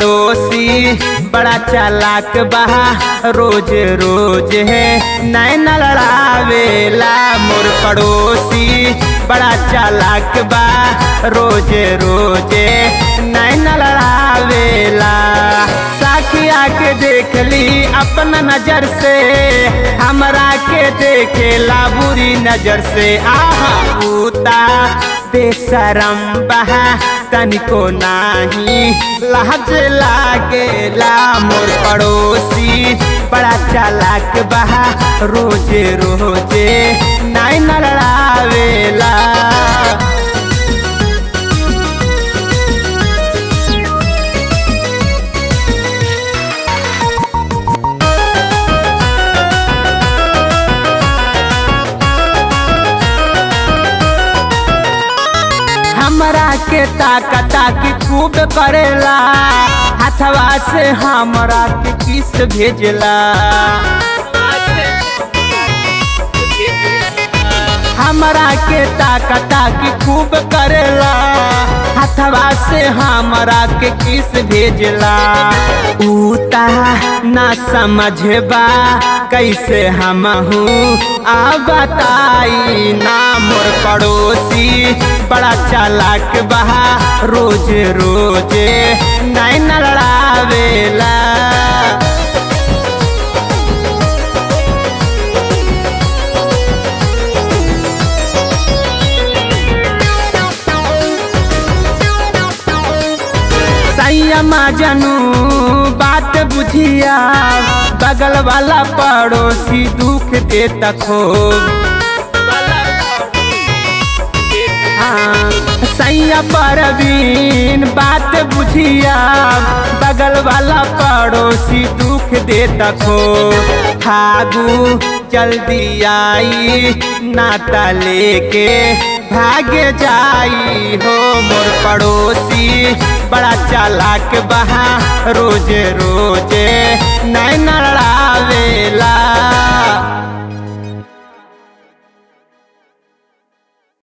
पड़ोसी बड़ा चालाक बहा रोज रोज है नैन लड़ावेला मोर पड़ोसी बड़ा चालाक बा रोज रोज नैन लड़ावेला साखिया के देख ली अपना नजर से हमरा के देखेला बुरी नजर से आहा पूता बेशरम बहा तनिको नाही लाज लागेला मोर पड़ोसी बड़ा चालाक बहा रोजे रोजे नाई न लड़ावेला हमरा के ताका ताकी खूब करेला हथवा से हमरा के किस भेजला हमरा के ताका ताकी खूब करेला हथवा से हमरा के किस भेजला उता ना समझबा कैसे हम हूँ आ बताई ना मोर पड़ोसी बड़ा चालाक बहा रोज रोज नैन लड़ावेला सैया जनू बात बुझिया बगल वाला पड़ोसी दुख दे तखो सैया परवीन बात बुझिया बगल वाला पड़ोसी दुख दे तखो फागू जल्दी आई नाता लेके भागे जाई हो मोर पड़ोसी बड़ा चालाक बहा रोज रोज नैन लड़ावेला